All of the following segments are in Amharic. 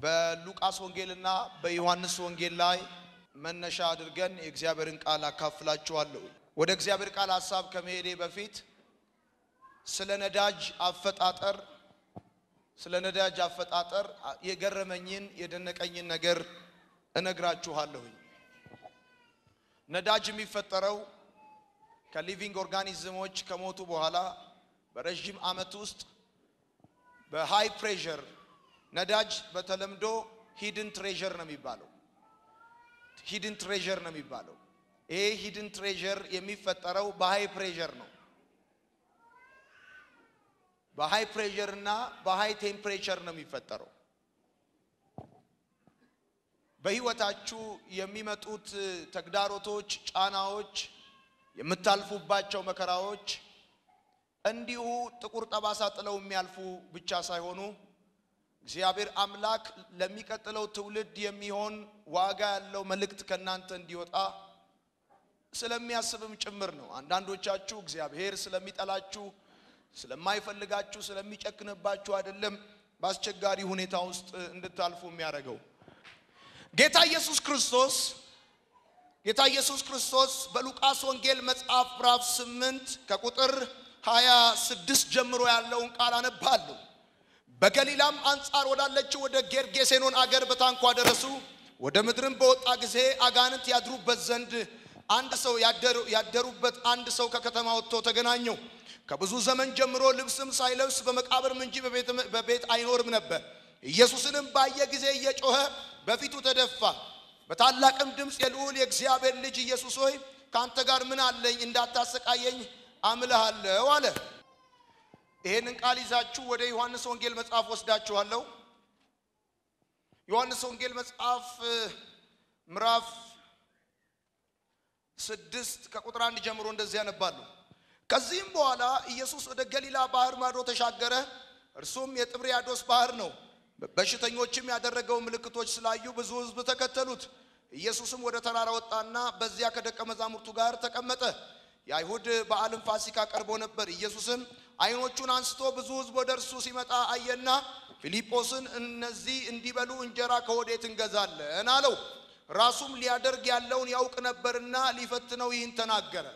በሉቃስ ወንጌልና በዮሐንስ ወንጌል ላይ መነሻ አድርገን የእግዚአብሔርን ቃል አካፍላችኋለሁ። ወደ እግዚአብሔር ቃል ሐሳብ ከመሄዴ በፊት ስለ ነዳጅ አፈጣጠር ስለ ነዳጅ አፈጣጠር የገረመኝን የደነቀኝን ነገር እነግራችኋለሁኝ። ነዳጅ የሚፈጠረው ከሊቪንግ ኦርጋኒዝሞች ከሞቱ በኋላ በረዥም ዓመት ውስጥ በሃይ ፕሬሸር ነዳጅ በተለምዶ ሂድን ትሬዠር ነው የሚባለው። ሂድን ትሬዠር ነው የሚባለው። ይሄ ሂድን ትሬዠር የሚፈጠረው በሃይ ፕሬሸር ነው። በሃይ ፕሬሸር እና በሃይ ቴምፕሬቸር ነው የሚፈጠረው። በህይወታችሁ የሚመጡት ተግዳሮቶች፣ ጫናዎች፣ የምታልፉባቸው መከራዎች እንዲሁ ጥቁር ጠባሳ ጥለው የሚያልፉ ብቻ ሳይሆኑ እግዚአብሔር አምላክ ለሚቀጥለው ትውልድ የሚሆን ዋጋ ያለው መልእክት ከእናንተ እንዲወጣ ስለሚያስብም ጭምር ነው። አንዳንዶቻችሁ እግዚአብሔር ስለሚጠላችሁ፣ ስለማይፈልጋችሁ፣ ስለሚጨክንባችሁ አይደለም በአስቸጋሪ ሁኔታ ውስጥ እንድታልፉ የሚያደርገው። ጌታ ኢየሱስ ክርስቶስ ጌታ ኢየሱስ ክርስቶስ በሉቃስ ወንጌል መጽሐፍ ምዕራፍ 8 ከቁጥር 26 ጀምሮ ያለውን ቃል አነባለሁ። በገሊላም አንጻር ወዳለችው ወደ ጌርጌሴኖን አገር በታንኳ ደረሱ። ወደ ምድርም በወጣ ጊዜ አጋንንት ያድሩበት ዘንድ አንድ ሰው ያደሩበት አንድ ሰው ከከተማ ወጥቶ ተገናኘው። ከብዙ ዘመን ጀምሮ ልብስም ሳይለብስ በመቃብርም እንጂ በቤት አይኖርም ነበር። ኢየሱስንም ባየ ጊዜ እየጮኸ በፊቱ ተደፋ። በታላቅም ድምፅ የልዑል የእግዚአብሔር ልጅ ኢየሱስ ሆይ ከአንተ ጋር ምን አለኝ? እንዳታሰቃየኝ አምልሃለሁ አለ። ይሄንን ቃል ይዛችሁ ወደ ዮሐንስ ወንጌል መጽሐፍ ወስዳችኋለሁ። ዮሐንስ ወንጌል መጽሐፍ ምዕራፍ ስድስት ከቁጥር አንድ ጀምሮ እንደዚህ ያነባሉ። ከዚህም በኋላ ኢየሱስ ወደ ገሊላ ባህር ማዶ ተሻገረ። እርሱም የጥብርያዶስ ባህር ነው። በሽተኞችም ያደረገው ምልክቶች ስላዩ ብዙ ሕዝብ ተከተሉት። ኢየሱስም ወደ ተራራ ወጣና በዚያ ከደቀ መዛሙርቱ ጋር ተቀመጠ። የአይሁድ በዓልም ፋሲካ ቀርቦ ነበር። ኢየሱስም ዓይኖቹን አንስቶ ብዙ ሕዝብ ወደ እርሱ ሲመጣ አየና ፊልጶስን እነዚህ እንዲበሉ እንጀራ ከወዴት እንገዛለን አለው። ራሱም ሊያደርግ ያለውን ያውቅ ነበርና ሊፈትነው ይህን ተናገረ።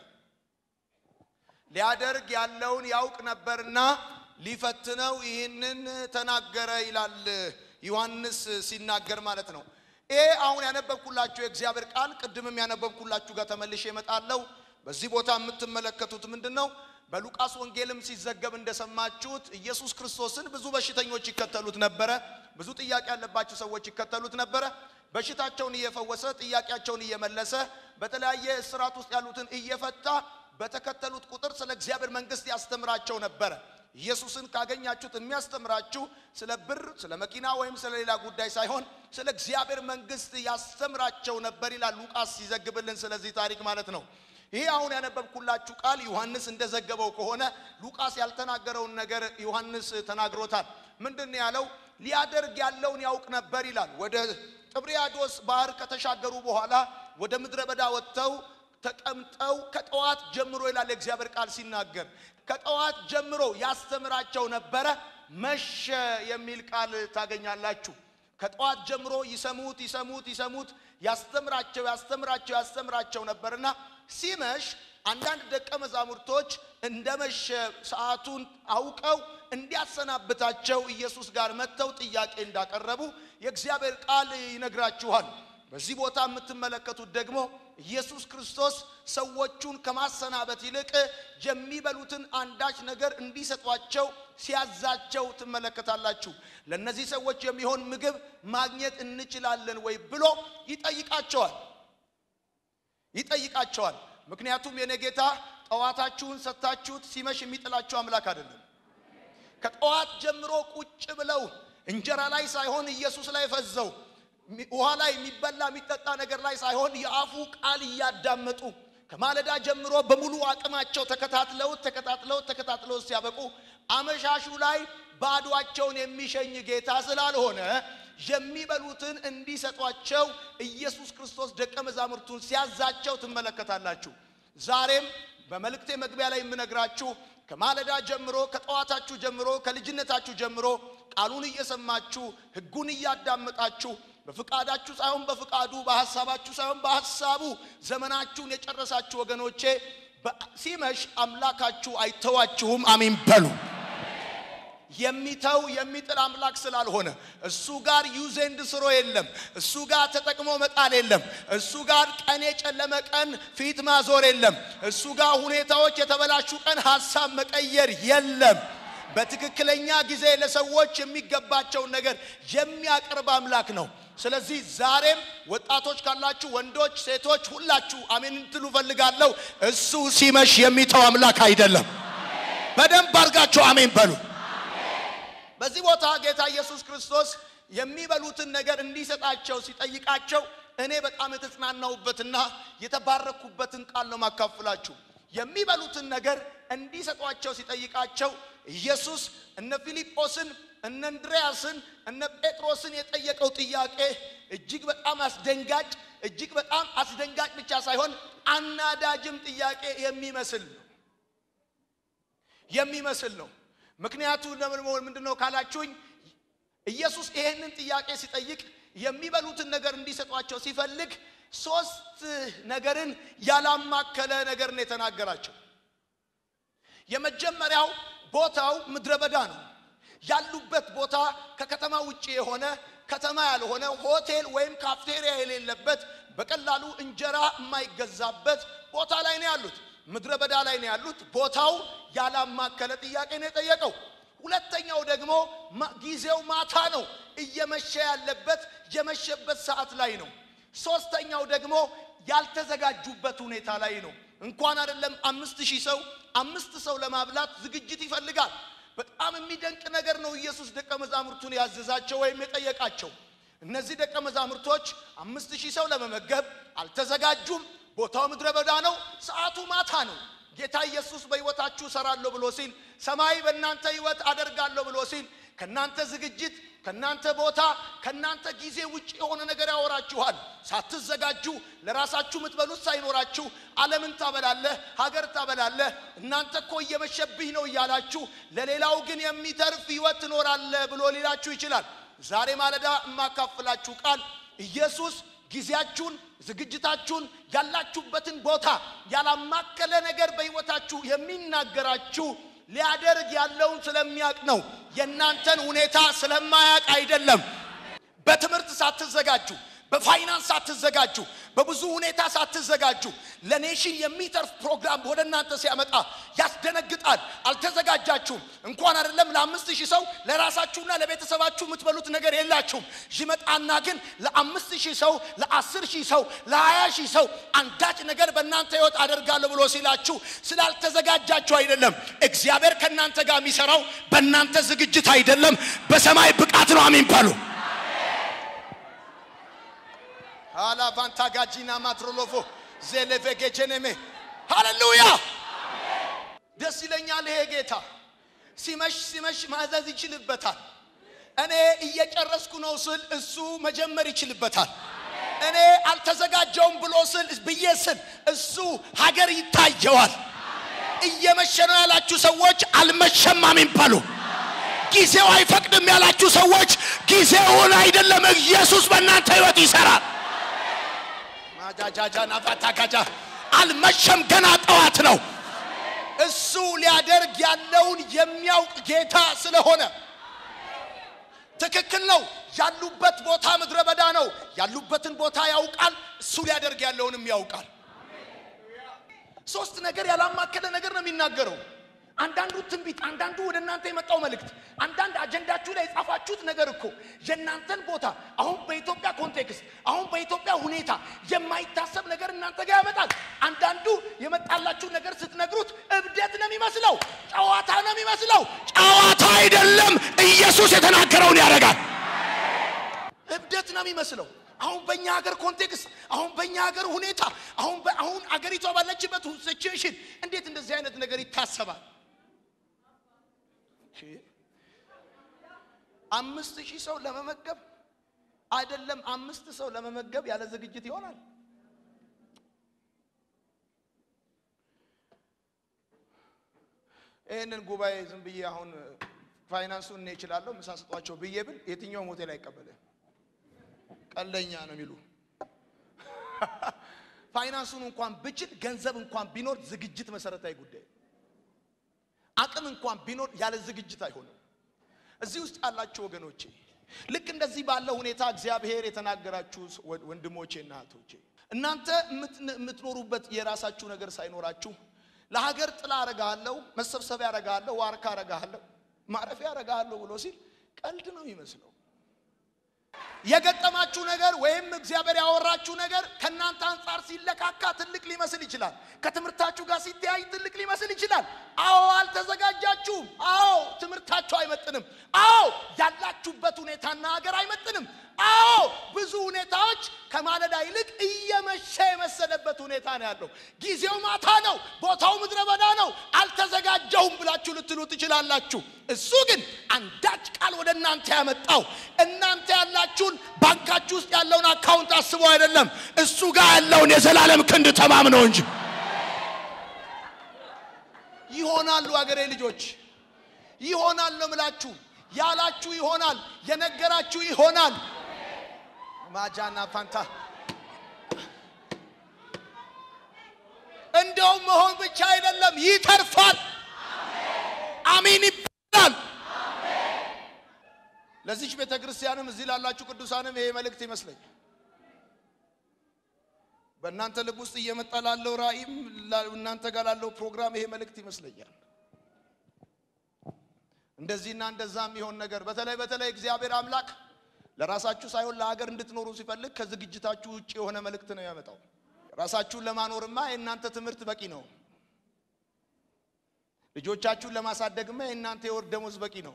ሊያደርግ ያለውን ያውቅ ነበርና ሊፈትነው ይህንን ተናገረ ይላል ዮሐንስ ሲናገር ማለት ነው። ይሄ አሁን ያነበብኩላችሁ የእግዚአብሔር ቃል ቅድምም ያነበብኩላችሁ ጋር ተመልሼ እመጣለሁ። በዚህ ቦታ የምትመለከቱት ምንድን ነው? በሉቃስ ወንጌልም ሲዘገብ እንደሰማችሁት ኢየሱስ ክርስቶስን ብዙ በሽተኞች ይከተሉት ነበረ። ብዙ ጥያቄ ያለባቸው ሰዎች ይከተሉት ነበረ። በሽታቸውን እየፈወሰ ጥያቄያቸውን እየመለሰ በተለያየ እስራት ውስጥ ያሉትን እየፈታ በተከተሉት ቁጥር ስለ እግዚአብሔር መንግሥት ያስተምራቸው ነበረ። ኢየሱስን ካገኛችሁት የሚያስተምራችሁ ስለ ብር፣ ስለ መኪና ወይም ስለ ሌላ ጉዳይ ሳይሆን ስለ እግዚአብሔር መንግሥት ያስተምራቸው ነበር ይላል ሉቃስ ሲዘግብልን ስለዚህ ታሪክ ማለት ነው። ይሄ አሁን ያነበብኩላችሁ ቃል ዮሐንስ እንደዘገበው ከሆነ ሉቃስ ያልተናገረውን ነገር ዮሐንስ ተናግሮታል። ምንድን ነው ያለው? ሊያደርግ ያለውን ያውቅ ነበር ይላል። ወደ ጥብርያዶስ ባህር ከተሻገሩ በኋላ ወደ ምድረ በዳ ወጥተው ተቀምጠው ከጠዋት ጀምሮ ይላል የእግዚአብሔር ቃል ሲናገር ከጠዋት ጀምሮ ያስተምራቸው ነበረ። መሸ የሚል ቃል ታገኛላችሁ። ከጠዋት ጀምሮ ይሰሙት ይሰሙት ይሰሙት ያስተምራቸው ያስተምራቸው ያስተምራቸው ነበርና ሲመሽ አንዳንድ ደቀ መዛሙርቶች እንደመሸ ሰዓቱን አውቀው እንዲያሰናብታቸው ኢየሱስ ጋር መጥተው ጥያቄ እንዳቀረቡ የእግዚአብሔር ቃል ይነግራችኋል። በዚህ ቦታ የምትመለከቱት ደግሞ ኢየሱስ ክርስቶስ ሰዎቹን ከማሰናበት ይልቅ የሚበሉትን አንዳች ነገር እንዲሰጧቸው ሲያዛቸው ትመለከታላችሁ። ለእነዚህ ሰዎች የሚሆን ምግብ ማግኘት እንችላለን ወይ ብሎ ይጠይቃቸዋል ይጠይቃቸዋል። ምክንያቱም የኔ ጌታ ጠዋታችሁን ሰጥታችሁት ሲመሽ የሚጥላችሁ አምላክ አይደለም። ከጠዋት ጀምሮ ቁጭ ብለው እንጀራ ላይ ሳይሆን ኢየሱስ ላይ ፈዘው ውሃ ላይ የሚበላ የሚጠጣ ነገር ላይ ሳይሆን የአፉ ቃል እያዳመጡ ከማለዳ ጀምሮ በሙሉ አቅማቸው ተከታትለውት ተከታትለውት ተከታትለውት ሲያበቁ አመሻሹ ላይ ባዷቸውን የሚሸኝ ጌታ ስላልሆነ የሚበሉትን እንዲሰጧቸው ኢየሱስ ክርስቶስ ደቀ መዛሙርቱን ሲያዛቸው ትመለከታላችሁ። ዛሬም በመልእክቴ መግቢያ ላይ የምነግራችሁ ከማለዳ ጀምሮ ከጠዋታችሁ ጀምሮ ከልጅነታችሁ ጀምሮ ቃሉን እየሰማችሁ ሕጉን እያዳመጣችሁ በፍቃዳችሁ ሳይሆን በፍቃዱ በሐሳባችሁ ሳይሆን በሐሳቡ ዘመናችሁን የጨረሳችሁ ወገኖቼ በ- ሲመሽ አምላካችሁ አይተዋችሁም። አሜን በሉ። የሚተው የሚጥል አምላክ ስላልሆነ እሱ ጋር ዩዝ ኤንድ ስሮ የለም። እሱ ጋር ተጠቅሞ መጣል የለም። እሱ ጋር ቀን የጨለመ ቀን ፊት ማዞር የለም። እሱ ጋር ሁኔታዎች የተበላሹ ቀን ሀሳብ መቀየር የለም። በትክክለኛ ጊዜ ለሰዎች የሚገባቸውን ነገር የሚያቀርብ አምላክ ነው። ስለዚህ ዛሬም ወጣቶች ካላችሁ፣ ወንዶች፣ ሴቶች ሁላችሁ አሜን እንትሉ ፈልጋለሁ። እሱ ሲመሽ የሚተው አምላክ አይደለም። በደንብ አድርጋችሁ አሜን በሉ። በዚህ ቦታ ጌታ ኢየሱስ ክርስቶስ የሚበሉትን ነገር እንዲሰጣቸው ሲጠይቃቸው እኔ በጣም የተጽናናሁበትና የተባረኩበትን ቃል ነው ማካፍላችሁ። የሚበሉትን ነገር እንዲሰጧቸው ሲጠይቃቸው ኢየሱስ እነ ፊልጶስን እነ እንድርያስን እነ ጴጥሮስን የጠየቀው ጥያቄ እጅግ በጣም አስደንጋጭ እጅግ በጣም አስደንጋጭ ብቻ ሳይሆን አናዳጅም ጥያቄ የሚመስል ነው የሚመስል ነው። ምክንያቱ ለምን ምንድን ነው ካላችሁኝ፣ ኢየሱስ ይሄንን ጥያቄ ሲጠይቅ የሚበሉትን ነገር እንዲሰጧቸው ሲፈልግ ሶስት ነገርን ያላማከለ ነገር ነው የተናገራቸው። የመጀመሪያው ቦታው ምድረ በዳ ነው። ያሉበት ቦታ ከከተማ ውጭ የሆነ ከተማ ያልሆነ ሆቴል ወይም ካፍቴሪያ የሌለበት በቀላሉ እንጀራ የማይገዛበት ቦታ ላይ ነው ያሉት። ምድረ በዳ ላይ ነው ያሉት። ቦታው ያላማከለ ጥያቄ ነው የጠየቀው። ሁለተኛው ደግሞ ማ- ጊዜው ማታ ነው፣ እየመሸ ያለበት የመሸበት ሰዓት ላይ ነው። ሶስተኛው ደግሞ ያልተዘጋጁበት ሁኔታ ላይ ነው። እንኳን አይደለም አምስት ሺህ ሰው አምስት ሰው ለማብላት ዝግጅት ይፈልጋል። በጣም የሚደንቅ ነገር ነው። ኢየሱስ ደቀ መዛሙርቱን ያዘዛቸው ወይም የጠየቃቸው እነዚህ ደቀ መዛሙርቶች አምስት ሺህ ሰው ለመመገብ አልተዘጋጁም። ቦታው ምድረ በዳ ነው። ሰዓቱ ማታ ነው። ጌታ ኢየሱስ በሕይወታችሁ እሰራለሁ ብሎ ሲል፣ ሰማይ በእናንተ ሕይወት አደርጋለሁ ብሎ ሲል ከእናንተ ዝግጅት ከእናንተ ቦታ ከእናንተ ጊዜ ውጭ የሆነ ነገር ያወራችኋል። ሳትዘጋጁ ለራሳችሁ የምትበሉት ሳይኖራችሁ ዓለምን ታበላለህ፣ ሀገር ታበላለህ። እናንተ እኮ እየመሸብኝ ነው እያላችሁ ለሌላው ግን የሚተርፍ ሕይወት ትኖራለህ ብሎ ሊላችሁ ይችላል። ዛሬ ማለዳ የማካፍላችሁ ቃል ኢየሱስ ጊዜያችሁን፣ ዝግጅታችሁን፣ ያላችሁበትን ቦታ ያላማከለ ነገር በሕይወታችሁ የሚናገራችሁ ሊያደርግ ያለውን ስለሚያውቅ ነው። የእናንተን ሁኔታ ስለማያውቅ አይደለም። በትምህርት ሳትዘጋጁ፣ በፋይናንስ ሳትዘጋጁ፣ በብዙ ሁኔታ ሳትዘጋጁ ለኔሽን የሚተርፍ ፕሮግራም ወደ እናንተ ሲያመጣ ያስደነግጣል። አልተዘጋጃችሁም። እንኳን አይደለም ለአምስት ሺህ ሰው ለራሳችሁና ለቤተሰባችሁ የምትበሉት ነገር የላችሁም። ይመጣና ግን ለአምስት ሺህ ሰው ለአስር ሺህ ሰው ለሀያ ሺህ ሰው አንዳች ነገር በእናንተ ህይወት አደርጋለሁ ብሎ ሲላችሁ ስላልተዘጋጃችሁ አይደለም። እግዚአብሔር ከእናንተ ጋር የሚሰራው በእናንተ ዝግጅት አይደለም፣ በሰማይ ብቃት ነው። አሜን በሉ። አላቫንታ ጋጂና ማትሮሎፎ ዜሌቬጌጀኔሜ ሃሌሉያ። ደስ ይለኛል። ይሄ ጌታ ሲመሽ ሲመሽ ማዘዝ ይችልበታል። እኔ እየጨረስኩ ነው ስል እሱ መጀመር ይችልበታል። እኔ አልተዘጋጀውም ብሎ ስል ብዬ ስል እሱ ሀገር ይታየዋል። እየመሸ ነው ያላችሁ ሰዎች አልመሸም፣ አሜን በሉ። ጊዜው አይፈቅድም ያላችሁ ሰዎች ጊዜውን አይደለም፣ ኢየሱስ በእናንተ ህይወት ይሰራል። ማጃጃጃ ናፋታካጃ አልመሸም፣ ገና ጠዋት ነው። እሱ ሊያደርግ ያለውን የሚያውቅ ጌታ ስለሆነ ትክክል ነው። ያሉበት ቦታ ምድረ በዳ ነው። ያሉበትን ቦታ ያውቃል። እሱ ሊያደርግ ያለውንም ያውቃል። ሶስት ነገር ያላማከለ ነገር ነው የሚናገረው። አንዳንዱ ትንቢት፣ አንዳንዱ ወደ እናንተ የመጣው መልእክት፣ አንዳንድ አጀንዳችሁ ላይ የጻፋችሁት ነገር እኮ የእናንተን ቦታ አሁን በኢትዮጵያ ኮንቴክስት፣ አሁን በኢትዮጵያ ሁኔታ የማይታሰብ ነገር እናንተ ጋር ያመጣል። አንዳንዱ የመጣላችሁ ነገር ስትነግሩት እብደት ነው የሚመስለው፣ ጨዋታ ነው የሚመስለው። ጨዋታ አይደለም፣ ኢየሱስ የተናገረውን ያደርጋል። እብደት ነው የሚመስለው። አሁን በእኛ ሀገር ኮንቴክስት፣ አሁን በእኛ ሀገር ሁኔታ፣ አሁን አሁን አገሪቷ ባለችበት ሲቹዌሽን እንዴት እንደዚህ አይነት ነገር ይታሰባል? አምስት ሺህ ሰው ለመመገብ አይደለም፣ አምስት ሰው ለመመገብ ያለ ዝግጅት ይሆናል። ይህንን ጉባኤ ዝም ብዬ አሁን ፋይናንሱን እኔ እችላለሁ ምሳ ስጧቸው ብዬ ብል የትኛውም ሆቴል አይቀበልም። ቀለኛ ነው የሚሉ ፋይናንሱን እንኳን ብችል ገንዘብ እንኳን ቢኖር ዝግጅት መሰረታዊ ጉዳይ አቅም እንኳን ቢኖር ያለ ዝግጅት አይሆንም። እዚህ ውስጥ ያላችሁ ወገኖቼ ልክ እንደዚህ ባለ ሁኔታ እግዚአብሔር የተናገራችሁ ወንድሞቼና እህቶቼ እናንተ የምትኖሩበት የራሳችሁ ነገር ሳይኖራችሁ ለሀገር ጥላ አረጋለሁ፣ መሰብሰቢያ አረጋለሁ፣ ዋርካ አረጋለሁ፣ ማረፊያ አረጋለሁ ብሎ ሲል ቀልድ ነው የሚመስለው። የገጠማችሁ ነገር ወይም እግዚአብሔር ያወራችሁ ነገር ከእናንተ አንጻር ሲለካካ ትልቅ ሊመስል ይችላል። ከትምህርታችሁ ጋር ሲተያይ ትልቅ ሊመስል ይችላል። አዎ አልተዘጋጃችሁም። አዎ ትምህርታችሁ አይመጥንም። አዎ ያላችሁበት ሁኔታና ሀገር አይመጥንም። አዎ ብዙ ሁኔታዎች ከማለዳ ይልቅ እየመሸ የመሰለበት ሁኔታ ነው ያለው። ጊዜው ማታ ነው፣ ቦታው ምድረ በዳ ነው። አልተዘጋጀሁም ብላችሁ ልትሉ ትችላላችሁ። እሱ ግን አንዳች ቃል ወደ እናንተ ያመጣው እናንተ ያላችሁን ባንካችሁ ውስጥ ያለውን አካውንት አስቦ አይደለም፣ እሱ ጋር ያለውን የዘላለም ክንድ ተማምነው እንጂ ይሆናሉ። አገሬ ልጆች ይሆናል ነው ምላችሁ። ያላችሁ ይሆናል፣ የነገራችሁ ይሆናል። ማጃና ፋንታ እንደውም መሆን ብቻ አይደለም፣ ይተርፋል። አሚን ይባላል። ለዚች ቤተ ክርስቲያንም እዚህ ላላችሁ ቅዱሳንም ይሄ መልእክት ይመስለኛል። በእናንተ ልብ ውስጥ እየመጣ ላለው ራእይም እናንተ ጋር ላለው ፕሮግራም ይሄ መልእክት ይመስለኛል። እንደዚህና እንደዛ የሚሆን ነገር በተለይ በተለይ እግዚአብሔር አምላክ ለራሳችሁ ሳይሆን ለሀገር እንድትኖሩ ሲፈልግ ከዝግጅታችሁ ውጭ የሆነ መልእክት ነው ያመጣው። ራሳችሁን ለማኖርማ የእናንተ ትምህርት በቂ ነው። ልጆቻችሁን ለማሳደግማ የእናንተ የወር ደሞዝ በቂ ነው።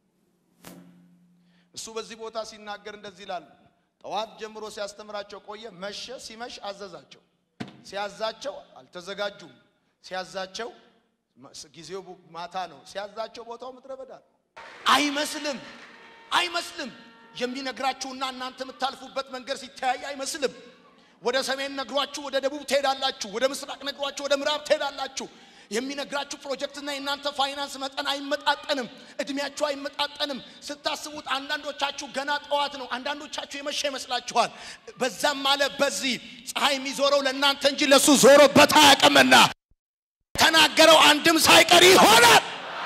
እሱ በዚህ ቦታ ሲናገር እንደዚህ ይላል። ጠዋት ጀምሮ ሲያስተምራቸው ቆየ። መሸ። ሲመሽ አዘዛቸው። ሲያዛቸው አልተዘጋጁም። ሲያዛቸው ጊዜው ማታ ነው። ሲያዛቸው ቦታው ምድረ በዳ ነው። አይመስልም አይመስልም። የሚነግራችሁና እናንተ የምታልፉበት መንገድ ሲተያይ አይመስልም። ወደ ሰሜን ነግሯችሁ ወደ ደቡብ ትሄዳላችሁ። ወደ ምስራቅ ነግሯችሁ ወደ ምዕራብ ትሄዳላችሁ። የሚነግራችሁ ፕሮጀክትና የእናንተ ፋይናንስ መጠን አይመጣጠንም። እድሜያችሁ አይመጣጠንም። ስታስቡት አንዳንዶቻችሁ ገና ጠዋት ነው፣ አንዳንዶቻችሁ የመሸ ይመስላችኋል። በዛም አለ በዚህ ፀሐይ የሚዞረው ለእናንተ እንጂ ለእሱ ዞሮበት አያውቅምና ተናገረው አንድም ሳይቀር ይሆናል።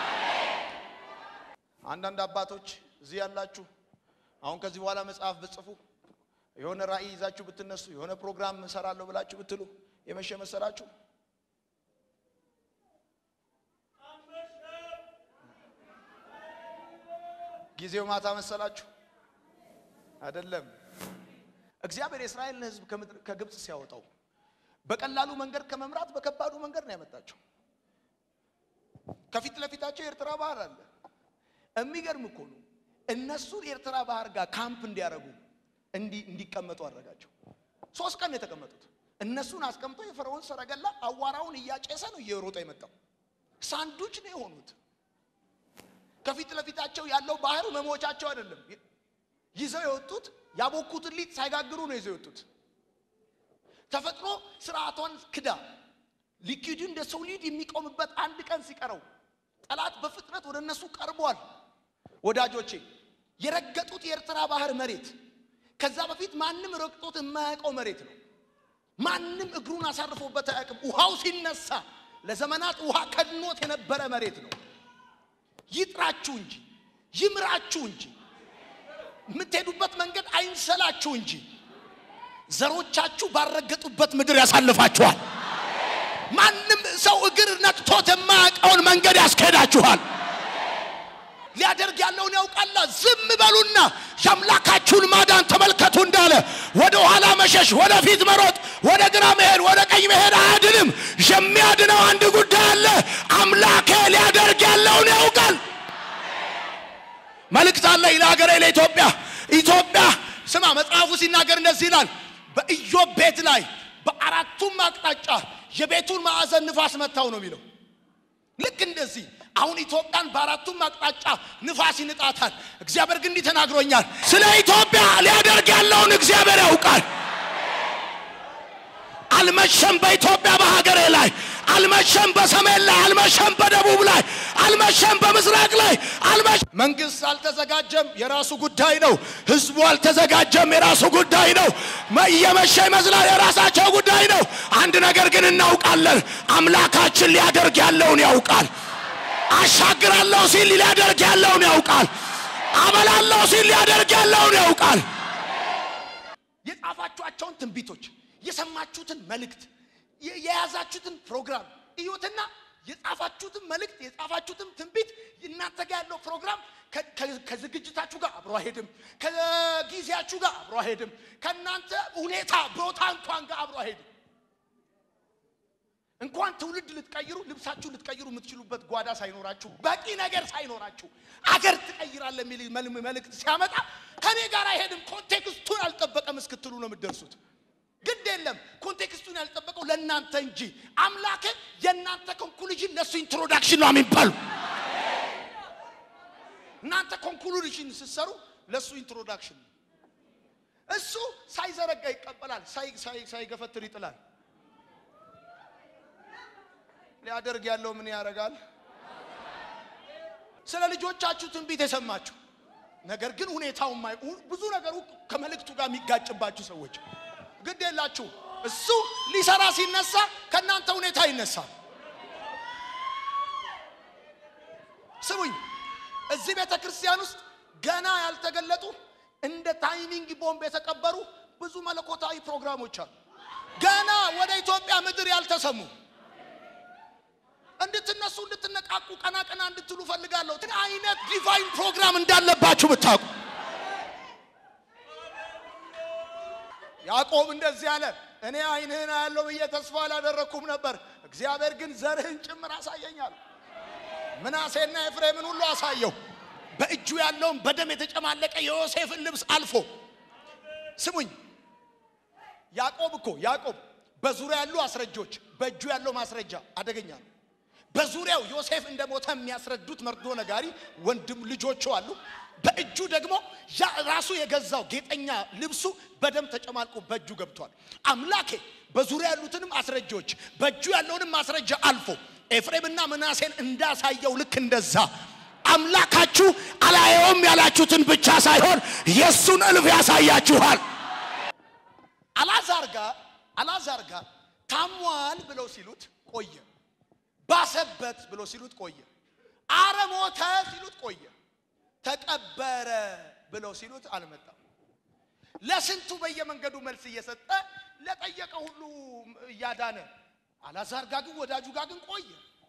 አንዳንድ አባቶች እዚህ ያላችሁ አሁን ከዚህ በኋላ መጽሐፍ ብጽፉ የሆነ ራእይ ይዛችሁ ብትነሱ የሆነ ፕሮግራም እሰራለሁ ብላችሁ ብትሉ የመሸ መሰላችሁ? ጊዜው ማታ መሰላችሁ? አይደለም። እግዚአብሔር የእስራኤልን ሕዝብ ከግብፅ ሲያወጣው በቀላሉ መንገድ ከመምራት በከባዱ መንገድ ነው ያመጣቸው። ከፊት ለፊታቸው የኤርትራ ባህር አለ። የሚገርም እኮ ነው። እነሱን ኤርትራ ባህር ጋር ካምፕ እንዲያደርጉ እንዲቀመጡ አደረጋቸው። ሶስት ቀን ነው የተቀመጡት። እነሱን አስቀምጦ የፈርዖን ሰረገላ አዋራውን እያጨሰ ነው እየሮጠ የመጣው። ሳንዱች ነው የሆኑት። ከፊት ለፊታቸው ያለው ባህር መሞቻቸው አይደለም። ይዘው የወጡት ያቦኩትን ሊጥ ሳይጋግሩ ነው ይዘው የወጡት። ተፈጥሮ ስርዓቷን ክዳ ሊኪዱ እንደ ሶሊድ የሚቆምበት አንድ ቀን ሲቀረው ጠላት በፍጥነት ወደ እነሱ ቀርቧል። ወዳጆቼ የረገጡት የኤርትራ ባህር መሬት ከዛ በፊት ማንም ረግጦት የማያውቀው መሬት ነው። ማንም እግሩን አሳርፎበት አያውቅም። ውሃው ሲነሳ ለዘመናት ውሃ ከድኖት የነበረ መሬት ነው። ይጥራችሁ እንጂ ይምራችሁ እንጂ የምትሄዱበት መንገድ አይንሰላችሁ እንጂ ዘሮቻችሁ ባረገጡበት ምድር ያሳልፋችኋል። ማንም ሰው እግር ነክቶት የማያውቀውን መንገድ ያስኬዳችኋል። ሊያደርግ ያለውን ያውቃላ። ዝም በሉና የአምላካችሁን ማዳን ተመልከቱ እንዳለ ወደ ኋላ መሸሽ፣ ወደ ፊት መሮጥ፣ ወደ ግራ መሄድ፣ ወደ ቀኝ መሄድ አያድንም። የሚያድነው አንድ ጉዳይ አለ። አምላኬ ሊያደርግ ያለውን ያውቃል። መልእክት አለ ለሀገሬ ለኢትዮጵያ። ኢትዮጵያ ስማ፣ መጽሐፉ ሲናገር እንደዚህ ይላል። በኢዮብ ቤት ላይ በአራቱም አቅጣጫ የቤቱን ማዕዘን ንፋስ መታው ነው የሚለው። ልክ እንደዚህ አሁን ኢትዮጵያን በአራቱም አቅጣጫ ንፋስ ይንጣታል። እግዚአብሔር ግን እንዲህ ተናግሮኛል። ስለ ኢትዮጵያ ሊያደርግ ያለውን እግዚአብሔር ያውቃል። አልመሸም በኢትዮጵያ በሀገሬ ላይ አልመሸም፣ በሰሜን ላይ አልመሸም፣ በደቡብ ላይ አልመሸም። በምስራቅ ላይ አልመሸም። መንግስት አልተዘጋጀም፣ የራሱ ጉዳይ ነው። ህዝቡ አልተዘጋጀም፣ የራሱ ጉዳይ ነው። መ- እየመሸ ይመስላል፣ የራሳቸው ጉዳይ ነው። አንድ ነገር ግን እናውቃለን፣ አምላካችን ሊያደርግ ያለውን ያውቃል። አሻግራለሁ ሲል ሊያደርግ ያለውን ያውቃል። አበላለሁ ሲል ሊያደርግ ያለውን ያውቃል። የጻፋችኋቸውን ትንቢቶች፣ የሰማችሁትን መልእክት፣ የ- የያዛችሁትን ፕሮግራም እዩትና የጻፋችሁትን መልእክት የጻፋችሁትን ትንቢት እናንተ ጋር ያለው ፕሮግራም ከ- ከ- ከዝግጅታችሁ ጋር አብሮ አይሄድም። ከጊዜያችሁ ጋር አብሮ አይሄድም። ከእናንተ ሁኔታ ቦታ እንኳን ጋር አብሮ አይሄድም። እንኳን ትውልድ ልትቀይሩ ልብሳችሁ ልትቀይሩ የምትችሉበት ጓዳ ሳይኖራችሁ በቂ ነገር ሳይኖራችሁ አገር ትቀይራለህ የሚል መል- መልእክት ሲያመጣ ከኔ ጋር አይሄድም፣ ኮንቴክስቱን አልጠበቀም እስክትሉ ነው የምትደርሱት። ግድ የለም ኮንቴክስቱን ያልጠበቀው ለእናንተ እንጂ አምላክ የእናንተ ኮንክሉዥን ለእሱ ኢንትሮዳክሽን ነው የሚባሉ እናንተ ኮንክሉዥን ስትሰሩ ለእሱ ኢንትሮዳክሽን ነው። እሱ ሳይዘረጋ ይቀበላል፣ ሳይ- ሳይ- ሳይገፈትር ይጥላል። ሊያደርግ ያለው ምን ያደርጋል? ስለ ልጆቻችሁ ትንቢት የሰማችሁ ነገር ግን ሁኔታው የማይ ብዙ ነገሩ ከመልእክቱ ጋር የሚጋጭባችሁ ሰዎች ግድ የላችሁ። እሱ ሊሰራ ሲነሳ ከእናንተ ሁኔታ ይነሳል። ስሙኝ፣ እዚህ ቤተ ክርስቲያን ውስጥ ገና ያልተገለጡ እንደ ታይሚንግ ቦምብ የተቀበሩ ብዙ መለኮታዊ ፕሮግራሞች አሉ። ገና ወደ ኢትዮጵያ ምድር ያልተሰሙ እንድትነሱ እንድትነቃቁ ቀና ቀና እንድትሉ ፈልጋለሁ። ምን አይነት ዲቫይን ፕሮግራም እንዳለባችሁ ብታውቁ። ያዕቆብ እንደዚህ አለ፣ እኔ ዓይንህን አያለው ብዬ ተስፋ አላደረግኩም ነበር፣ እግዚአብሔር ግን ዘርህን ጭምር አሳየኛል። ምናሴና ኤፍሬምን ሁሉ አሳየው። በእጁ ያለውን በደም የተጨማለቀ የዮሴፍን ልብስ አልፎ ስሙኝ ያዕቆብ እኮ ያዕቆብ በዙሪያ ያሉ አስረጆች በእጁ ያለው ማስረጃ አደገኛ ነው። በዙሪያው ዮሴፍ እንደሞተ የሚያስረዱት መርዶ ነጋሪ ወንድም ልጆቹ አሉ። በእጁ ደግሞ ያ ራሱ የገዛው ጌጠኛ ልብሱ በደም ተጨማልቆ በእጁ ገብቷል። አምላኬ በዙሪያ ያሉትንም አስረጃዎች በእጁ ያለውንም ማስረጃ አልፎ ኤፍሬምና ምናሴን እንዳሳየው ልክ እንደዛ አምላካችሁ አላየውም ያላችሁትን ብቻ ሳይሆን የእሱን እልፍ ያሳያችኋል። አላዛር ጋር አላዛር ጋር ታሟል ብለው ሲሉት ቆየ። ባሰበት ብለው ሲሉት ቆየ። አረ ሞተ ሲሉት ቆየ። ተቀበረ ብለው ሲሉት አልመጣም። ለስንቱ በየመንገዱ መልስ እየሰጠ ለጠየቀ ሁሉ እያዳነ አላዛር ጋር ግን ወዳጁ ጋር ግን ቆየ።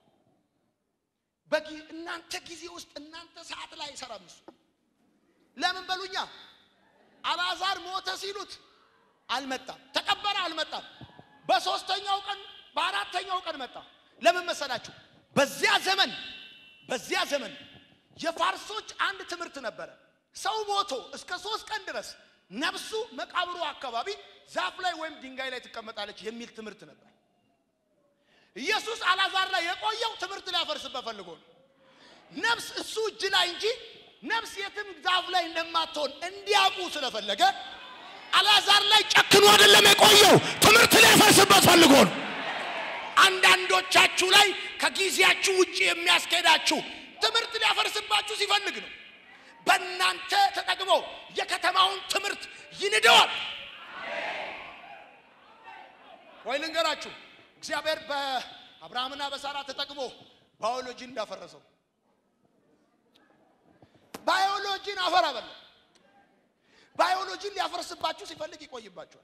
በጊ- እናንተ ጊዜ ውስጥ እናንተ ሰዓት ላይ አይሰራም እሱ። ለምን በሉኛ አልዓዛር ሞተ ሲሉት አልመጣም። ተቀበረ አልመጣም። በሶስተኛው ቀን በአራተኛው ቀን መጣ። ለምን መሰላችሁ? በዚያ ዘመን በዚያ ዘመን የፋርሶች አንድ ትምህርት ነበረ። ሰው ሞቶ እስከ ሶስት ቀን ድረስ ነፍሱ መቃብሩ አካባቢ ዛፍ ላይ ወይም ድንጋይ ላይ ትቀመጣለች የሚል ትምህርት ነበር። ኢየሱስ አልዓዛር ላይ የቆየው ትምህርት ሊያፈርስበት ፈልጎ ነው። ነፍስ እሱ እጅ ላይ እንጂ ነፍስ የትም ዛፍ ላይ እንደማትሆን እንዲያውቁ ስለፈለገ አልዓዛር ላይ ጨክኖ አይደለም የቆየው፣ ትምህርት ሊያፈርስበት ፈልጎ ነው። አንዳንዶቻችሁ ላይ ከጊዜያችሁ ውጭ የሚያስኬዳችሁ ትምህርት ሊያፈርስባችሁ ሲፈልግ ነው። በእናንተ ተጠቅሞ የከተማውን ትምህርት ይንደዋል። ወይ ልንገራችሁ፣ እግዚአብሔር በአብርሃምና በሳራ ተጠቅሞ ባዮሎጂን እንዳፈረሰው ባዮሎጂን አፈር አበላ። ባዮሎጂን ሊያፈርስባችሁ ሲፈልግ ይቆይባችኋል።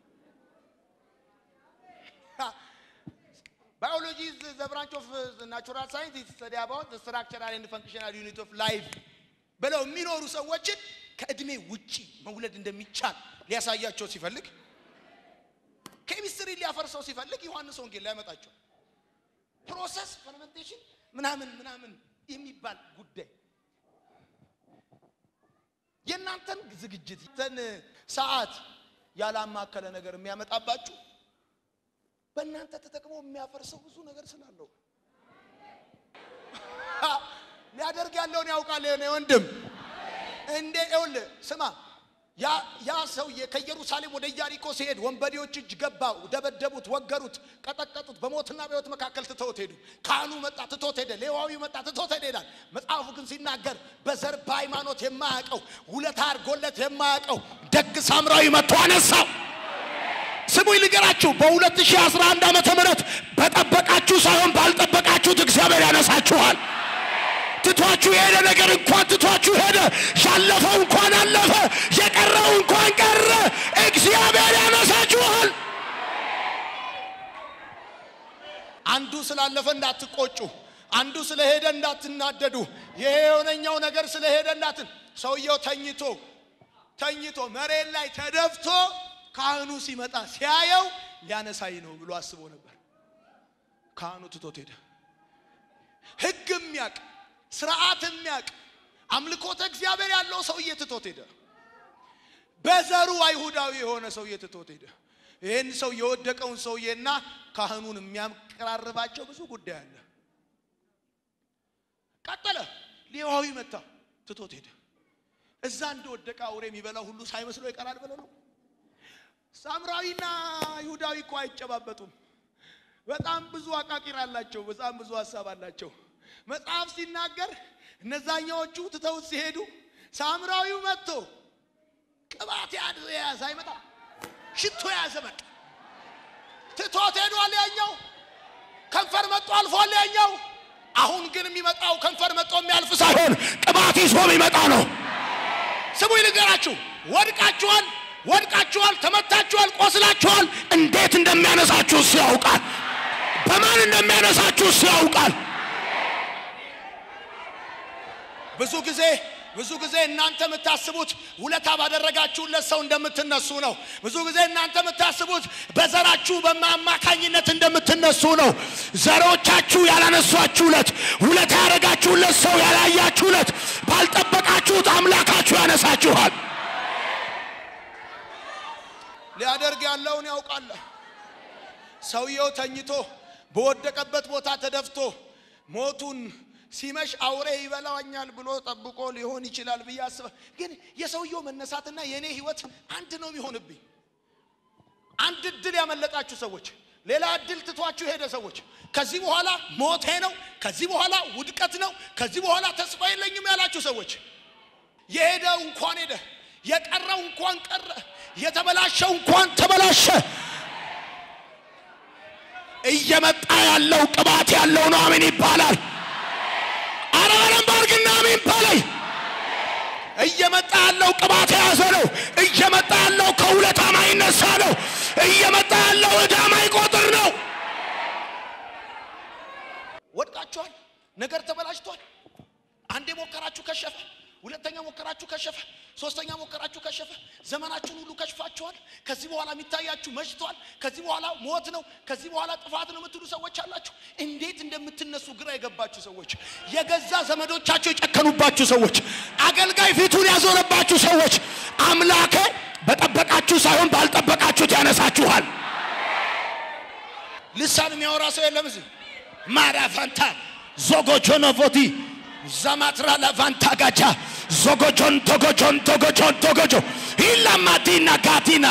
Biology is the branch of uh, natural science. It study about the structural and functional unit of life. ብለው የሚኖሩ ሰዎችን ከእድሜ ውጪ መውለድ እንደሚቻል ሊያሳያቸው ሲፈልግ ኬሚስትሪ ሊያፈርሰው ሲፈልግ ዮሐንስ ወንጌል ሊያመጣቸው ፕሮሰስ ፈርመንቴሽን ምናምን ምናምን የሚባል ጉዳይ የእናንተን ዝግጅት ተን ሰዓት ያላማከለ ነገር የሚያመጣባችሁ በእናንተ ተጠቅሞ የሚያፈርሰው ብዙ ነገር ስላለው ሊያደርግ ያለውን ያውቃል። የኔ ወንድም እንዴ ይኸውልህ ስማ፣ ያ- ያ ሰውዬ ከኢየሩሳሌም ወደ ኢያሪኮ ሲሄድ ወንበዴዎች እጅ ገባ፣ ደበደቡት፣ ወገሩት፣ ቀጠቀጡት። በሞትና በሕይወት መካከል ትተውት ሄዱ። ካህኑ መጣ፣ ትቶት ሄደ። ሌዋዊው መጣ፣ ትቶት ሄደ ይላል መጽሐፉ። ግን ሲናገር በዘር በሃይማኖት የማያውቀው ውለታ አድርጎለት የማያውቀው ደግ ሳምራዊ መጥቶ አነሳው። ስሙኝ ልገራችሁ፣ በ2011 ዓመተ ምህረት በጠበቃችሁ ሳይሆን ባልጠበቃችሁት እግዚአብሔር ያነሳችኋል። ትቷችሁ የሄደ ነገር እንኳን ትቷችሁ ሄደ። ያለፈው እንኳን አለፈ። የቀረው እንኳን ቀረ። እግዚአብሔር ያነሳችኋል። አንዱ ስላለፈ እንዳትቆጩ፣ አንዱ ስለሄደ እንዳትናደዱ። ይሄ የሆነኛው ነገር ስለሄደ እንዳትን ሰውየው ተኝቶ ተኝቶ መሬት ላይ ተደፍቶ ካህኑ ሲመጣ ሲያየው ሊያነሳኝ ነው ብሎ አስቦ ነበር። ካህኑ ትቶት ሄደ። ሕግ የሚያቅ ስርዓት የሚያቅ አምልኮተ እግዚአብሔር ያለው ሰውዬ ትቶት ሄደ። በዘሩ አይሁዳዊ የሆነ ሰውዬ ትቶት ሄደ። ይህን ሰው የወደቀውን ሰውዬና ካህኑን የሚያቀራርባቸው ብዙ ጉዳይ አለ። ቀጠለ። ሌዋዊ መጣ፣ ትቶት ሄደ። እዛ እንደወደቀ አውሬ የሚበላው ሁሉ ሳይመስለው ይቀራል ብለው ነው። ሳምራዊና ይሁዳዊ እኮ አይጨባበጡም። በጣም ብዙ አቃቂር አላቸው። በጣም ብዙ ሀሳብ አላቸው። መጽሐፍ ሲናገር እነዛኛዎቹ ትተውት ሲሄዱ ሳምራዊው መጥቶ ቅባት የያዘ አይመጣ ሽቶ የያዘ መጣ። ትቶት ሄዷል። ያኛው ከንፈር መጥቶ አልፏል። ያኛው አሁን ግን የሚመጣው ከንፈር መጥቶ የሚያልፍ ሳይሆን ቅባት ይዞ የሚመጣ ነው። ስሙ ይልገራችሁ፣ ወድቃችኋል፣ ወድቃችኋል፣ ተመታችኋል፣ ቆስላችኋል። እንዴት እንደሚያነሳችሁ እሱ ያውቃል። በማን እንደሚያነሳችሁ እሱ ያውቃል። ብዙ ጊዜ ብዙ ጊዜ እናንተ የምታስቡት ውለታ ባደረጋችሁለት ሰው እንደምትነሱ ነው። ብዙ ጊዜ እናንተ የምታስቡት በዘራችሁ በማማካኝነት እንደምትነሱ ነው። ዘሮቻችሁ ያላነሷችሁለት፣ ውለታ ያደረጋችሁለት ሰው ያላያችሁለት፣ ባልጠበቃችሁት አምላካችሁ ያነሳችኋል። ሊያደርግ ያለውን ያውቃል። ሰውየው ተኝቶ በወደቀበት ቦታ ተደፍቶ ሞቱን ሲመሽ አውሬ ይበላኛል ብሎ ጠብቆ ሊሆን ይችላል ብዬ አስበ ግን የሰውየው መነሳትና የእኔ ህይወት አንድ ነው የሚሆንብኝ። አንድ እድል ያመለጣችሁ ሰዎች፣ ሌላ እድል ትቷችሁ ሄደ ሰዎች፣ ከዚህ በኋላ ሞቴ ነው፣ ከዚህ በኋላ ውድቀት ነው፣ ከዚህ በኋላ ተስፋ የለኝም ያላችሁ ሰዎች፣ የሄደው እንኳን ሄደ፣ የቀረው እንኳን ቀረ፣ የተበላሸው እንኳን ተበላሸ። እየመጣ ያለው ቅባት ያለው ነው። አሜን ይባላል። አረ በደንብ አድርግና አሜን በለይ። እየመጣ ያለው ቅባት የያዘ ነው። እየመጣ ያለው ከውለታ ማይነሳ ነው። እየመጣ ያለው ዕዳ ማይቆጥር ነው። ወድቃችኋል። ነገር ተበላሽቷል። አንዴ ሞከራችሁ ከሸፈ፣ ሁለተኛ ሞከራችሁ ከሸፈ፣ ሶስተኛ ሞከራችሁ ከሸፈ። ዘመናችሁን ሁሉ ከሽፋችኋል። ከዚህ በኋላ የሚታያችሁ መሽቷል። ከዚህ በኋላ ሞት ነው፣ ከዚህ በኋላ ጥፋት ነው የምትሉ ሰዎች አላችሁ። እንዴት እንደምትነሱ ግራ የገባችሁ ሰዎች፣ የገዛ ዘመዶቻቸው የጨከኑባችሁ ሰዎች፣ አገልጋይ ፊቱን ያዞረባችሁ ሰዎች፣ አምላኬ በጠበቃችሁ ሳይሆን ባልጠበቃችሁት ያነሳችኋል። ልሳን የሚያወራ ሰው የለም እዚህ ማራፋንታ ዞጎጆኖቮቲ ዘማትራ ለቫንታ ጋቻ ዞጎጆን ቶጎጆን ቶጎጆን ቶጎጆ ኢላማቲና ጋቲና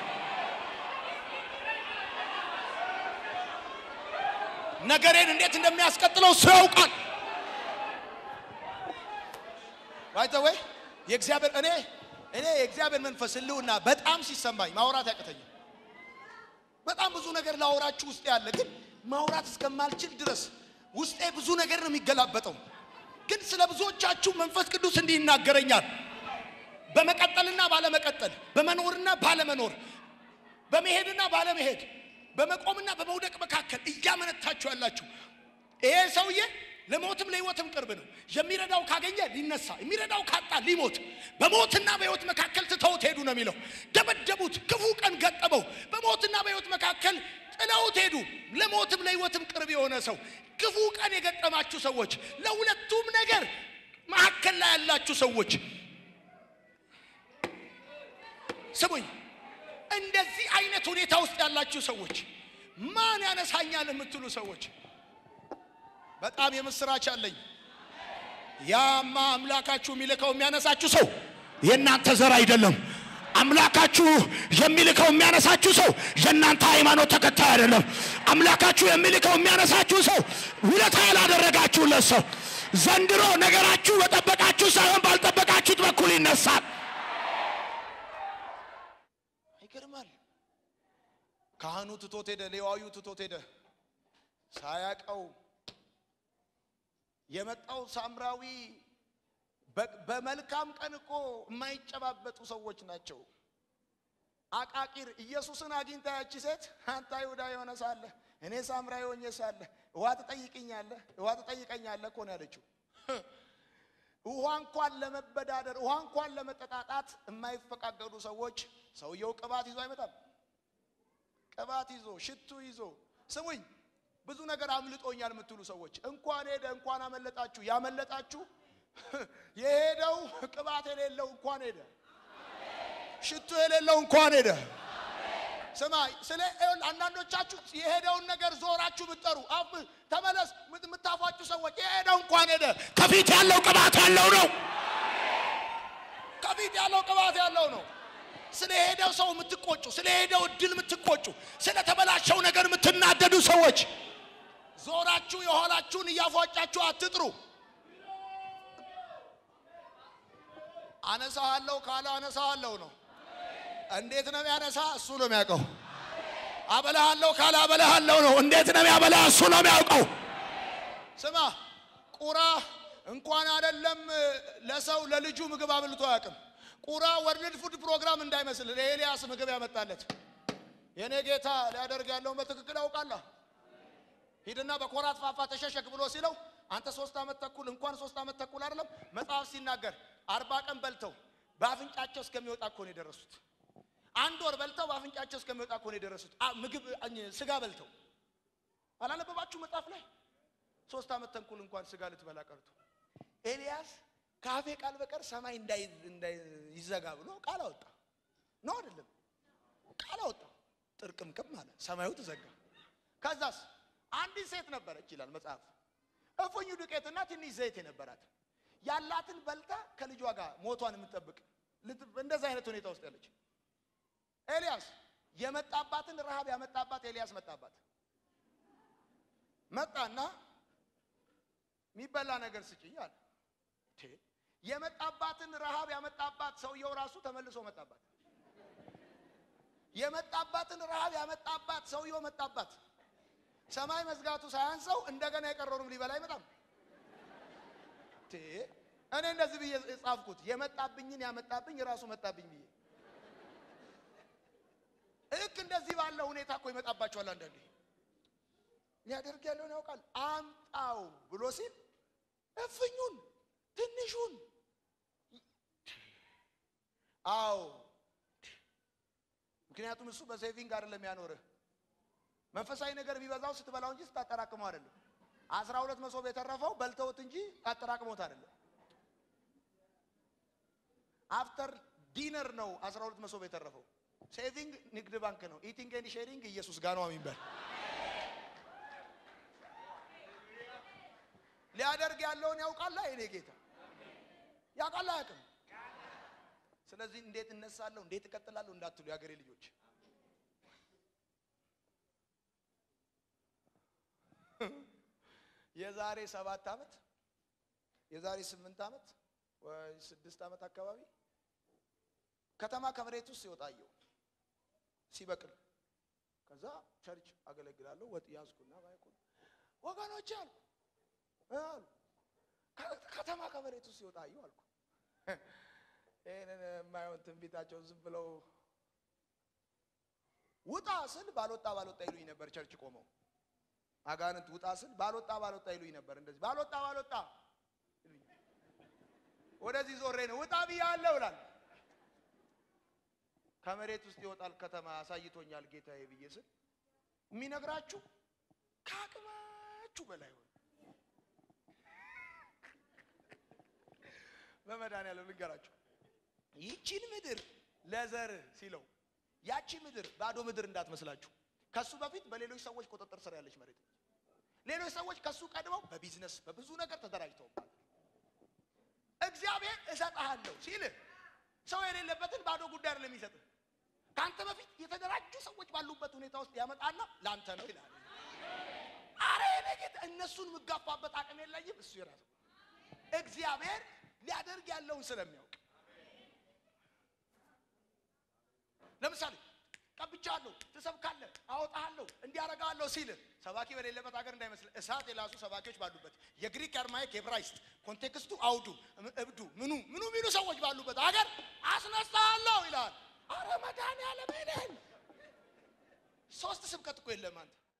ነገሬን እንዴት እንደሚያስቀጥለው እሱ ያውቃል። ባይተወይ የእግዚአብሔር እኔ እኔ የእግዚአብሔር መንፈስ ህልውና በጣም ሲሰማኝ ማውራት ያቅተኛል። በጣም ብዙ ነገር ላወራችሁ ውስጥ ያለ ግን ማውራት እስከማልችል ድረስ ውስጤ ብዙ ነገር ነው የሚገላበጠው። ግን ስለ ብዙዎቻችሁ መንፈስ ቅዱስ እንዲህ ይናገረኛል። በመቀጠልና ባለመቀጠል፣ በመኖርና ባለመኖር፣ በመሄድና ባለመሄድ፣ በመቆምና በመውደቅ መካከል እያመነታችሁ ያላችሁ ይሄ ሰውዬ ለሞትም ለህይወትም ቅርብ ነው። የሚረዳው ካገኘ ሊነሳ፣ የሚረዳው ካጣ ሊሞት፣ በሞትና በህይወት መካከል ትተውት ሄዱ ነው የሚለው። ደበደቡት፣ ክፉ ቀን ገጠመው። በሞትና በህይወት መካከል ጥለውት ሄዱ። ለሞትም ለህይወትም ቅርብ የሆነ ሰው ክፉ ቀን የገጠማችሁ ሰዎች፣ ለሁለቱም ነገር መካከል ላይ ያላችሁ ሰዎች ስሙኝ። እንደዚህ አይነት ሁኔታ ውስጥ ያላችሁ ሰዎች፣ ማን ያነሳኛል የምትሉ ሰዎች በጣም የምስራች አለኝ። ያማ አምላካችሁ የሚልከው የሚያነሳችሁ ሰው የእናንተ ዘር አይደለም። አምላካችሁ የሚልከው የሚያነሳችሁ ሰው የእናንተ ሃይማኖት ተከታይ አይደለም። አምላካችሁ የሚልከው የሚያነሳችሁ ሰው ውለታ ያላደረጋችሁለት ሰው ዘንድሮ ነገራችሁ በጠበቃችሁ ሳይሆን ባልጠበቃችሁት በኩል ይነሳል። ይገርማል። ካህኑ ትቶት ሄደ፣ ሌዋዊው ትቶት ሄደ ሳያቀው የመጣው ሳምራዊ በ- በመልካም ቀን እኮ የማይጨባበጡ ሰዎች ናቸው። አቃቂር ኢየሱስን አግኝታ ያቺ ሴት አንተ አይሁዳ የሆነ ሳለ እኔ ሳምራዊ ሆኜ ሳለ ውሃ ትጠይቅኛለህ ውሃ ትጠይቀኛለህ እኮ ነው ያለችው። ውሃ እንኳን ለመበዳደር ውሃ እንኳን ለመጠጣጣት የማይፈቃገዱ ሰዎች ሰውየው ቅባት ይዞ አይመጣም። ቅባት ይዞ ሽቱ ይዞ ስሙኝ፣ ብዙ ነገር አምልጦኛል የምትሉ ሰዎች እንኳን ሄደ እንኳን አመለጣችሁ። ያመለጣችሁ የሄደው ቅባት የሌለው እንኳን ሄደ፣ ሽቱ የሌለው እንኳን ሄደ። ስማ ስለ ይኸውልህ፣ አንዳንዶቻችሁ የሄደውን ነገር ዞራችሁ ብትጠሩ አፍ ተመለስ ምት- የምታፏችሁ ሰዎች የሄደው እንኳን ሄደ። ከፊት ያለው ቅባት ያለው ነው። ከፊት ያለው ቅባት ያለው ነው። ስለ ሄደው ሰው የምትቆጩ፣ ስለ ሄደው እድል የምትቆጩ፣ ስለ ተበላሸው ነገር የምትናደዱ ሰዎች ዞራችሁ የኋላችሁን እያፏጫችሁ አትጥሩ። አነሳሃለሁ ካለ አነሳሃለሁ ነው። እንዴት ነው የሚያነሳ? እሱ ነው የሚያውቀው። አበላሃለሁ ካለ አበላሃለሁ ነው። እንዴት ነው የሚያበላ? እሱ ነው የሚያውቀው። ስማ ቁራ እንኳን አይደለም ለሰው ለልጁ ምግብ አብልቶ አያውቅም። ቁራ ወርልድ ፉድ ፕሮግራም እንዳይመስል ለኤልያስ ምግብ ያመጣለት የኔ ጌታ ሊያደርግ ያለውን በትክክል ያውቃለህ። ሂድና በኮራት ፋፋ ተሸሸግ ብሎ ሲለው አንተ ሶስት ዓመት ተኩል እንኳን ሶስት ዓመት ተኩል አይደለም መጽሐፍ ሲናገር አርባ ቀን በልተው በአፍንጫቸው እስከሚወጣ እኮ ነው የደረሱት። አንድ ወር በልተው በአፍንጫቸው እስከሚወጣ እኮ ነው የደረሱት። አ- ምግብ አኝ- ስጋ በልተው አላነበባችሁ መጽሐፍ ላይ ሶስት ዓመት ተኩል እንኳን ስጋ ልትበላ ቀርቶ ኤልያስ ከአፌ ቃል በቀር ሰማይ እንዳይ እንዳይ ይዘጋ ብሎ ቃል አወጣ። ነው አይደለም? ቃል አወጣ። ጥርቅምቅም አለ፣ ሰማዩ ተዘጋ። ከዛስ አንዲት ሴት ነበረች ይላል መጽሐፍ፣ እፉኝ ዱቄትና ትንሽ ዘይት የነበራት ያላትን በልታ ከልጇ ጋር ሞቷን የምትጠብቅ ልት- እንደዛ አይነት ሁኔታ ውስጥ ያለች ኤልያስ የመጣባትን ረሃብ ያመጣባት ኤልያስ መጣባት መጣና የሚበላ ነገር ስጭኝ አለ። ቴ የመጣባትን ረሃብ ያመጣባት ሰውየው ራሱ ተመልሶ መጣባት። የመጣባትን ረሃብ ያመጣባት ሰውየው መጣባት። ሰማይ መዝጋቱ ሳያንሰው እንደገና የቀረውንም ሊበላ አይመጣም። ቴ እኔ እንደዚህ ብዬ ጻፍኩት፣ የመጣብኝን ያመጣብኝ ራሱ መጣብኝ ብዬ። ልክ እንደዚህ ባለው ሁኔታ እኮ ይመጣባቸዋል አንዳንዴ ሊያደርግ ያለውን ያውቃል። አምጣው ብሎ ሲል እፍኙን ትንሹን አዎ፣ ምክንያቱም እሱ በሴቪንግ አይደለም ያኖርህ። መንፈሳዊ ነገር የሚበዛው ስትበላው እንጂ ስታጠራቅመው አይደለም። አስራ ሁለት መሶብ የተረፈው በልተውት እንጂ አጠራቅመውት አይደለም። አፍተር ዲነር ነው አስራ ሁለት መሶብ የተረፈው። ሴቪንግ ንግድ ባንክ ነው። ኢቲንግ ኤንድ ሼሪንግ ኢየሱስ ጋር ነው የሚባል ሊያደርግ ያለውን ያውቃላ። የኔ ጌታ ያውቃላ አያውቅም? ስለዚህ እንዴት እነሳለሁ እንዴት እቀጥላለሁ እንዳትሉ የሀገሬ ልጆች የዛሬ ሰባት ዓመት የዛሬ ስምንት ዓመት ወይ ስድስት ዓመት አካባቢ ከተማ ከመሬት ውስጥ ሲወጣየው ሲበቅል ከዛ ቸርች አገለግላለሁ ወጥ ያዝኩና ማይኩን ወገኖቼ አልኩ አሉ ከ- ከተማ ከመሬት ውስጥ ሲወጣ አየሁ አልኩ። ይህንን የማየውን ትንቢታቸውን ዝም ብለው ውጣ ስል ባልወጣ ባልወጣ ይሉኝ ነበር። ቸርች ቆመው አጋንንት ውጣ ስል ባልወጣ ባልወጣ ይሉኝ ነበር። እንደዚህ ባልወጣ ባልወጣ ይሉኝ። ወደዚህ ዞሬ ነው ውጣ ብያለሁ እላለሁ። ከመሬት ውስጥ ይወጣል ከተማ አሳይቶኛል ጌታዬ ብዬ ስል የሚነግራችሁ ከአቅማችሁ በላይ ሆነ። በመድኃኒዓለም ልንገራችሁ ይቺን ምድር ለዘር ሲለው ያቺ ምድር ባዶ ምድር እንዳትመስላችሁ። ከሱ በፊት በሌሎች ሰዎች ቁጥጥር ስር ያለች መሬት ነች። ሌሎች ሰዎች ከሱ ቀድመው በቢዝነስ በብዙ ነገር ተደራጅተውባል። እግዚአብሔር እሰጥሃለሁ ሲልህ ሰው የሌለበትን ባዶ ጉዳይ አይደለም የሚሰጥህ። ከአንተ በፊት የተደራጁ ሰዎች ባሉበት ሁኔታ ውስጥ ያመጣና ለአንተ ነው ይላል። አረ የኔ ጌታ እነሱን የምጋፋበት አቅም የለኝም። እሱ የራሱ እግዚአብሔር ሊያደርግ ያለውን ስለሚያውቅ ለምሳሌ ቀብቻለሁ፣ ትሰብካለህ፣ አወጣሃለሁ፣ እንዲያረጋለሁ ሲል ሰባኪ በሌለበት ሀገር እንዳይመስል እሳት የላሱ ሰባኪዎች ባሉበት የግሪክ አርማይክ የብራይስጥ ኮንቴክስቱ አውዱ እብዱ ምኑ ምኑ ሚሉ ሰዎች ባሉበት ሀገር አስነሳለሁ ይላል። አረ መድኃኒዓለም ነን ሶስት ስብከት እኮ የለም አንተ